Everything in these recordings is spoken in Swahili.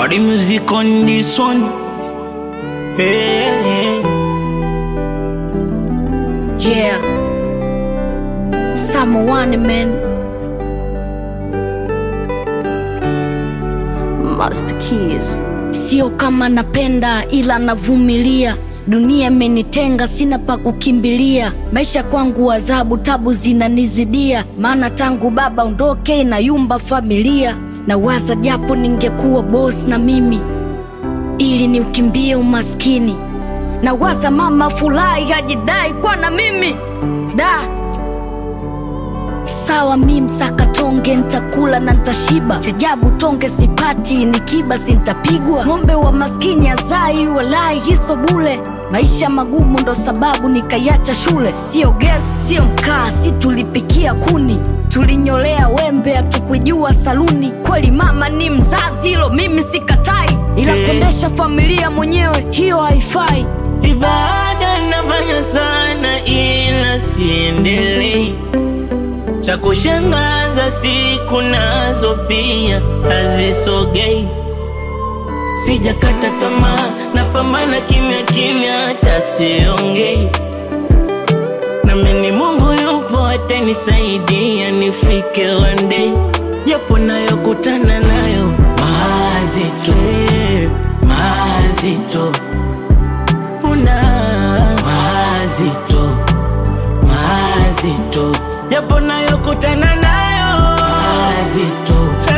Body music on this one. Hey, hey. Yeah. Summer one man. Master Keys. Sio kama napenda ila navumilia. Dunia imenitenga, sina pa kukimbilia. Maisha kwangu adhabu, tabu zinanizidia, maana tangu baba ondoke na yumba familia. Na waza japo ningekuwa boss na mimi, ili niukimbie umaskini. Na waza mama furahi hajidai kwa na mimi da sawa mi msaka tonge ntakula na ntashiba chajabu tonge sipati nikiba sintapigwa ng'ombe wa maskini azai walai hiso bule maisha magumu ndo sababu nikaiacha shule sio gesi sio mkaa si tulipikia kuni tulinyolea wembe hatukujua saluni kweli mama ni mzazi hilo mimi sikatai ila Eh. kuendesha familia mwenyewe hiyo haifai Ibada nafanya sana ila siendelei. Cha kushangaza siku nazo pia hazisogei. Sijakata tamaa, napambana kimya kimya, hata siongei. Namini Mungu yupo atanisaidia nifike one day, japo nayokutana nayo mazito, eh, mazito una mazito mazito japo nayokutana nayo mazito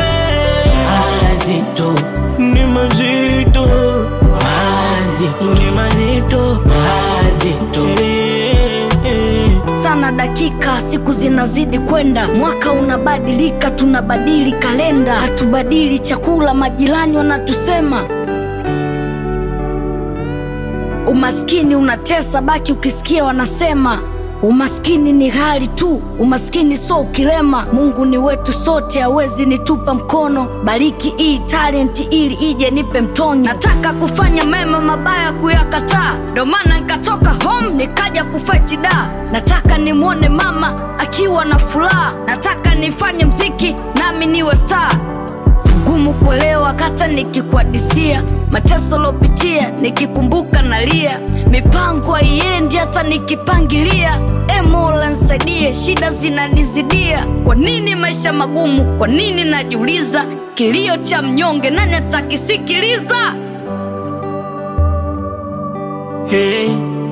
mazito ni mazito mazito ni mazito mazito sana dakika siku zinazidi kwenda mwaka unabadilika tunabadili kalenda hatubadili chakula majirani wanatusema umaskini unatesa baki ukisikia wanasema umaskini ni hali tu umaskini so ukilema mungu ni wetu sote hawezi nitupa mkono bariki hii talenti ili ije nipe mtonyo nataka kufanya mema mabaya kuyakataa ndo maana nikatoka home nikaja kufaiti da nataka nimwone mama akiwa na furaha nataka nifanye mziki nami niwe star ngumu kuelewa kata nikikuadisia mateso lopitia nikikumbuka nalia mipango haiendi hata nikipangilia e mola nsaidie shida zinanizidia kwa nini maisha magumu kwa nini najiuliza kilio cha mnyonge nani atakisikiliza Hey.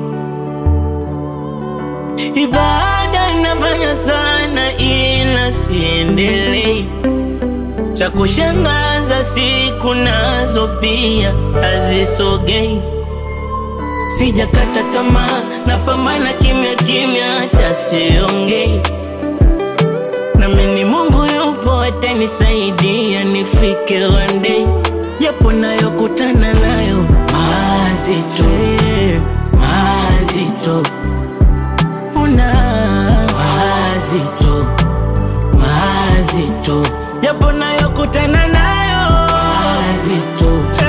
Ibada nafanya sana ila siendelei. Cha kushangaza siku nazo pia hazisogei. Sijakata tamaa, napambana kimya kimya, hata siongei. Namini Mungu yupo atanisaidia nifike one day, japo nayokutana nayo mazito, eh, mazito, una mazito, mazito, japo nayokutana nayo mazito,